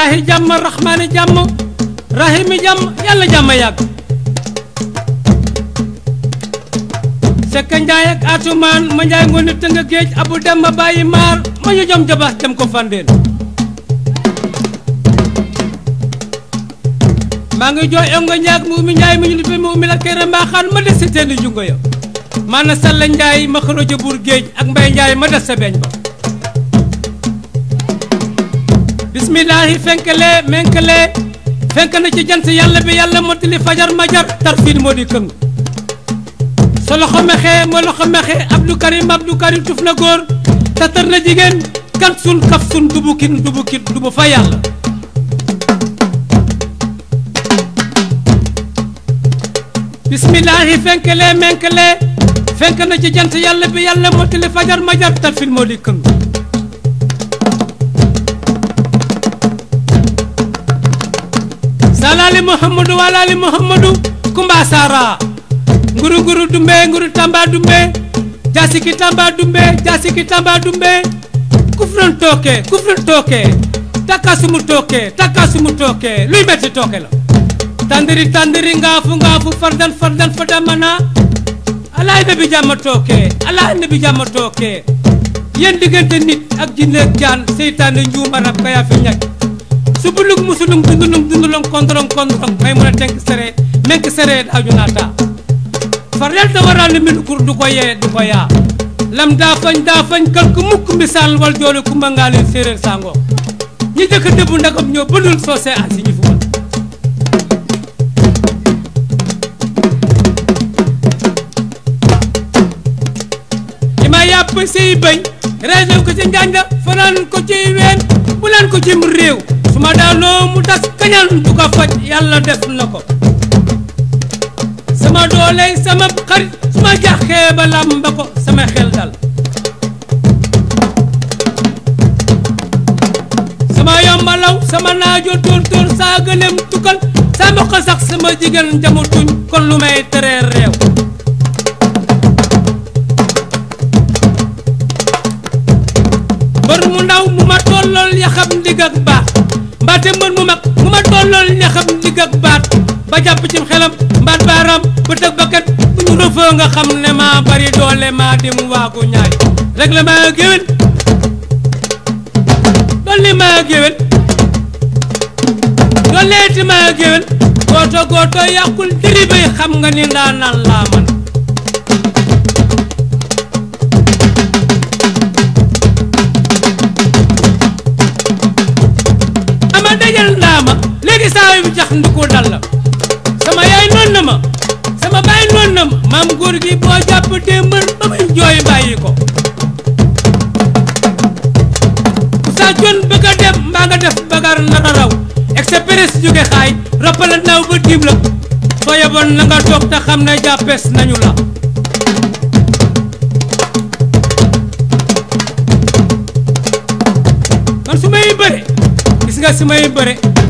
ilaahi jàmm rahmaani jàmm rahimi jàmm yàlla jàmm yàgg sekka njaay ak atumaan ma njaay ngoone tënga géej abu dem ma bàyyi maar ma ñu jom jabax dem ko fandeen maa ngi jooy ongo ñaag mu umi njaay mi ñu lippee mu umi la kere mbaaxaan ma des si teeni jungo ya maana salla njaay ma xoroja buur géej ak mbay njaay ma des sa beeñ ba bismillaahi fenkale menkale fenk na ci jant yàlla bi yàlla mottali fajar majar tarfiin moo di këng sa loxo mexe ma loxo mexe abdou karim abdou karim tuf na góor tatar na jigéen kan sun kaf sun dubukin dubukin dubu fa yàlla bismillaahi fenkale menkale fenk na ci jant yàlla bi yàlla mottali fajar majar tarfiin moo di këng salaali muhammadu walaali muhammadu kumba sara nguru nguru dumbe nguru tamba dumbe jasiki tamba dumbe jasiki tamba dumbe kufran tooke kufran tooke takasumu tooke takasumu tooke luy metti tooke la tandiri tandiri ngaafu ngaafu fardan fardan fadamana alaay nabi jàmma tooke alaay nabi jàmma tooke yéen diggante nit ak jinne ak jaan seytaane njuum arab ka yaa fi ñag subulug musulum dundulum dundulum kondorong kondorong may mun a tenk sere menk sere daaju naata farel da waral ni min kur du ko yee du ko yaa lam daa fañ daa fañ kal ku mukk misaal wal joole kumba ngaaleen séeréer sango ñi jëkk dëbbu ndagam ñoo bënul soose asi ñi fu man li ma yàpp siy bëñ réew ko ci njanja fanaan ko ci ween bu leen ko cim réew su ma daanoo mu tas kañal du ko faj yàlla def na ko sama doole sama xarit su ma jaxee ba làmba ko sama xel dal sama yombalaw sama naajo tóor tóor saa gëlem tukkal saa mboq sax sama jigéen jamu tuñ kon lu may teree réew mbër mu ndaw mu ma tollool yaxam ndigg ak baax mbaate mbër mu mag mu ma tollool yaxam ndigg ak baat ba jàpp ci xelam mbaat baaram ba tëg bakkat bu ñu rëfoo nga xam ne maa bari doole maa dim waagu ñaay rek la maa géwén dolli maa géwén dolleeti maa géwén gooto gooto yàqul diri bay xam nga ni ndaa naan laa man ama dajal ndaama léegi saa yu jax nduku dal la sama yaay noon na ma sama baay noon na ma maam góor gi boo jàpp démbal ba muy jooy bàyyi ko sa jon bëgg a dem mbaa nga def bagar nar a raw express jóge xaay roppala naaw ba tiim la soo yeboon na nga toog te xam ne jàppees nañu la man su may bëre gis nga su may bëre